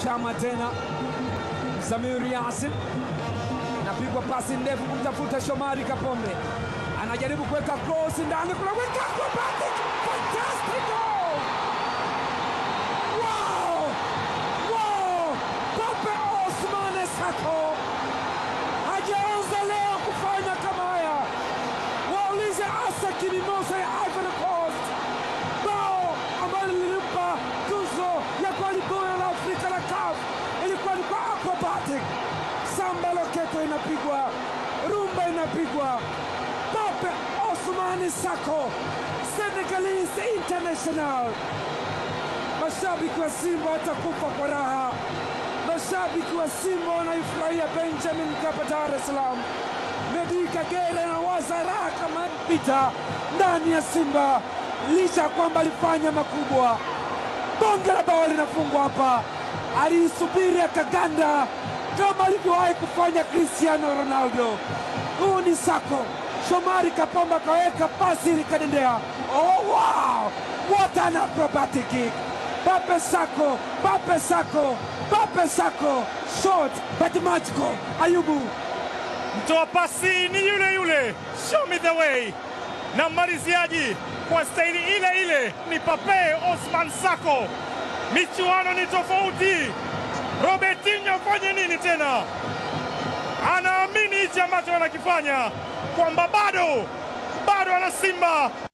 Chama tena Samir Yasin, napigwa pasi ndefu kumtafuta Shomari Kapombe, anajaribu kuweka cross ndani, kunaweka acrobatic fantastic goal! Wow! Wow! Pape Osmane Sako hajaanza leo kufanya kama haya. Waulize Asaki Mimosa ya Ivory Coast, bao ambalo lilimpa tuzo ya goli bora la Afrika la CAF ilikuwa ni kwa acrobatic. Samba loketo inapigwa, rumba inapigwa. Pape Osmane Sako, Senegalese international. Mashabiki wa Simba watakufa kwa raha. Mashabiki wa Simba wanaifurahia Benjamin Mkapa, Dar es Salaam. Medi Kagere anawaza raha kama pita ndani ya Simba, licha ya kwamba alifanya makubwa. Bonge la bao linafungwa hapa, aliisubiri akaganda kama alivyowahi kufanya Cristiano Ronaldo. Huu ni Sako. Shomari Kapombe akaweka pasi likadendea. Oh, wow! What an acrobatic kick! Pape Sako, Pape Sako, Pape Sako, short but magical. Ayubu Mtoa pasi ni yule yule, show me the way, na mmaliziaji kwa staili ile ile ni Pape Osman Sako. Michuano ni tofauti. Robertinho afanye nini tena? Anaamini hichi ambacho anakifanya kwamba bado bado ana Simba